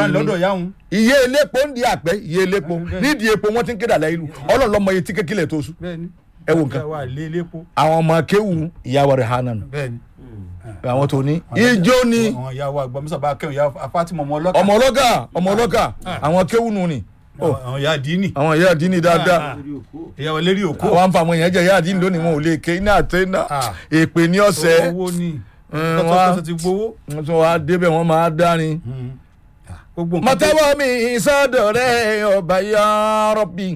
wà lọ́dọ̀ yáhùn. iye elépo ń di àpẹ iye elépo bẹ́ẹ̀. nídìí epo wọn ti ń kéde àlẹ́ ìlú ọlọ́lọ́mọ iye tí kékeré tó sùn bẹ́ẹ̀ni. ẹ wo nǹkan wà lé lépo. àwọn ọmọ kéwù ìyàwó rẹ̀ hànà nù bẹ́ẹ̀ni. àwọn tó ní ijó ni àwọn ìyá wa gbọmísà bá kẹwọn ìyá afátímọ ọmọ ọlọ́kà. ọmọ ọlọ́gà ọmọ ọlọ́gà àwọn kéwù nù ni àwọn àwọn ìyá àdínì. àwọn ìyá àdínì dáadáa ìyá wa lérí òkú. àwọn àǹfààní yẹn jẹ ìyá àdínì lónìí wọn ò lè ké iná àtẹ iná Ah. èpè ní ọ̀sẹ̀ owó ni. Mm, tọ́tọ́ wá. tọ́tọ́ ti gbowó. wọn tún wá débẹ̀ wọn máa dárin. gbogbo nǹkan tó- mọ̀tẹ́wọ́ mi sọ́dọ̀ rẹ̀ ọba ya Rabbi.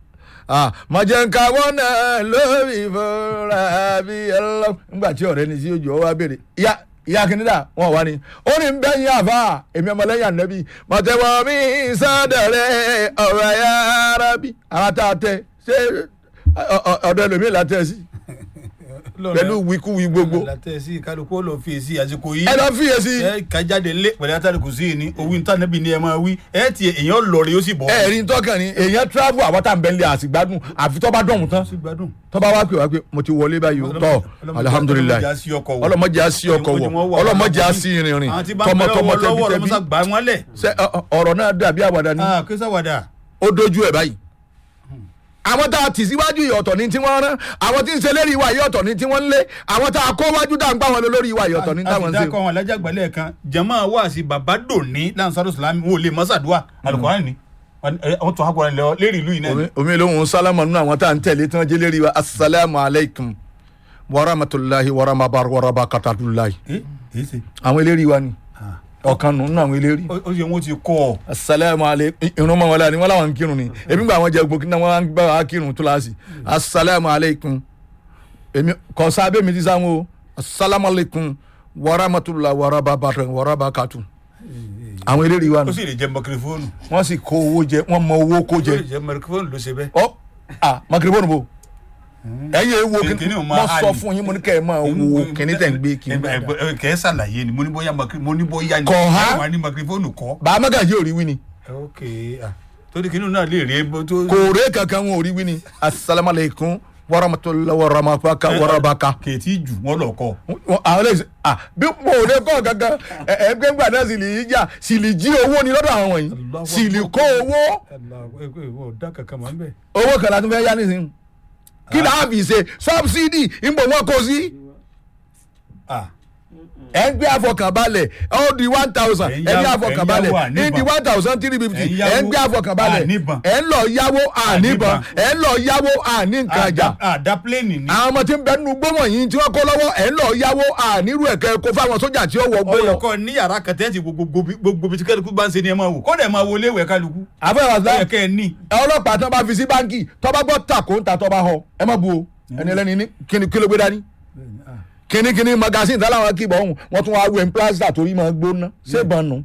mọ̀jẹ̀ǹkàwọ́ náà lórí ìfọ̀rọ̀ bí ẹlọ́. nígbà tí ọ̀rẹ́ ni sí ojú ọ wá béèrè ìyá ìyá kìnìdà wọn wà ní. ó ní bẹ́ẹ̀ yín àfa èmi ọmọlẹ́yìn ànábì mọ̀tẹ́wọ́ mi sọ́dọ̀ rẹ̀ ọba ya Rabbi. àwọn tá a tẹ ṣé ọ- ọ- ọ̀dọ̀ ẹlòmíì la tẹ sí Lọ́rọ̀ pẹ̀lú wíkúwí gbogbo. látẹ̀ sí kálukú ó lọ fi èsì àsìkò yìí. ẹ lọ fiyèsí. ẹ kájáde lé pẹ̀lú àtàlùkù sí ni owó níta níbi ni ẹ máa wí ẹ ti èèyàn lọ rè ó sì bọ̀. ẹ̀rín tọkàn ni èèyàn travel àwọn tá à ń bẹ̀ ń lé àsìgbádùn àfi tó bá dọ̀hún tán sí gbádùn. tó bá wá pé wá pé mo ti wọlé báyìí o tọ́ alihamudulilayi ọlọmọdé á sí ọkọ̀ wọ̀. ọlọmọdé á sí ọkọ̀ wọ̀ ọlọmọdé á sí ìrìnrìn àwọn tí bá ń bẹ̀rẹ̀ tọmọtọmọ wọ lọ́wọ́ tẹbitẹbi ọlọmọsá gbà wọ́n lẹ̀. ṣe ọ- ọ- ọ̀rọ̀ náà dàbí àwàdà ni ah kí sáwàdà. ó dojú ẹ̀ báyìí àwọn tá a tì síwájú yìí ọ̀tọ̀ ní tí wọ́n rán àwọn tí ń ṣe lérí ìwà yìí ọ̀tọ̀ ní tí wọ́n ń lé àwọn tá a kó wájú dá ń gbá wọn lọ lórí ìwà yìí ọ̀tọ̀ ní táwọn ń a ṣe sì dákọ̀ wọn alájàgbálẹ̀ kan jama wá sí baba dòní lansaro salami wọn ò lè mọ́sàdúà alukóran ni wọ́n tún akọrin lọ lérí ìlú yìí náà ni. Omi- omi lóhùn sálámà nínú àwọn tá à ń tẹ̀lé tí wọ́n jẹ́ lérí wa asalaamu alaykum warahmatulahi warahmatulahi ẹ ẹ ṣe àwọn eléri wa ni ọ̀kan nù nínú àwọn eléri. ó ó ṣe wọn ti kọ́ ọ. asalaamu aleykum irun mọ wọlé ni wọn làwọn ń kírun ni èmi gba àwọn jẹ gbòkì náà wọn bá wa kírun kíláàsì asalaamu aleykum èmi kò sábẹ́ mi ti sáwọn o asalaamu aleykum warahmatulah warababatu warabakatu àwọn eléri wa ó nù sì lè jẹ mọkìrìfóònù. wọn sì kó owó jẹ wọn mọ owó kó ó jẹ lè jẹ mọkìrìfóònù ló ṣe bẹ́ẹ̀. ọ ah makiribonu bo ẹyin ewo Kìnìún kìnìún ò mo máa sọ hàn. fún yín mo ní kẹ́ ẹ máa wo kìnìún tẹ̀ ń gbé kìnìún ẹ ẹ kẹ́ ẹ ṣàlàyé ni mo ní bóyá mọkìrì mo ní bóyá ni. Kọ̀ ha? wà ní mọkìrìfóònù kọ́. bàá magají ò rí wí ni ok ah torí kìnìún náà lè rí ebó tó. kò ré kankan wọn ò rí wí ni asalaamualeykum warahmatulah warahmatulaka warabaka. kèétí jù wọn lọ kọ. Wọ́n- àwọn lè ah bí mo ò lè kọ́ gangan ẹgbẹ́ ńgbà náà sì lè yí jà sì lè jí owó ni lọ́dọ̀ àwọn wọ̀nyí sì lè kó owó ọ̀dà kankan máa ń bẹ̀. owó kan láti fẹ́ yá nísìnyí kí láà fi ṣe sọ́bsidì ìbò wọn kò sí ah ẹ̀ ń gbé àfọkànbalẹ̀ ó di one thousand Ẹ̀ ẹ̀ ń ń gbé yáwó- àfọkànbalẹ̀ ẹ̀ ń yáwó ní di one thousand three fifty Ẹ̀ ń ẹ̀ ń gbé yáwó àfọkànbalẹ̀ àníbàn. ẹ̀ ń lọ yáwó àníbọn ẹ̀ ń lọ yáwó àní nǹkan àjà àdá pléènì ni. àwọn ọmọ tí ń bẹ nínú gbọ́mọ̀ yìí tí wọ́n kó lọ́wọ́ ẹ̀ ń lọ yáwó ànírú ẹ̀kẹ́ kó fáwọn sójà tí ó wọ gbó lọ. ọyọ kọ ní yàrá kẹtẹ ti gbogbo gbogbo bí kálukú bá ń ṣe ni ẹ máa wò kọ́dà ẹ máa wo léwẹ̀ kálukú. àfẹ́ wàsá ọyọ kẹ ẹ ní. ọlọ́pàá tí wọ́n bá fi sí báńkì tó bá gbọ́ tàkó ń ta tó bá họ ẹ má bu o ẹni ẹlẹ́ni ní kíni kí ló gbé dání kíni kíni magasin tí aláwọn kì í bọ̀ ọ̀hún wọ́n tún wá wẹ̀ ń plásítà torí máa gbóná ṣé ìbọnù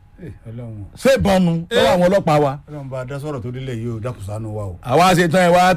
ọlọ́run ṣé ìbọnù lọ́wọ́ àwọn ọlọ́pàá wa. ọlọ́run bá a dá sọ̀rọ̀ tó délẹ̀ yìí o dákùsánú wa o. àwa ṣe tán ẹ wá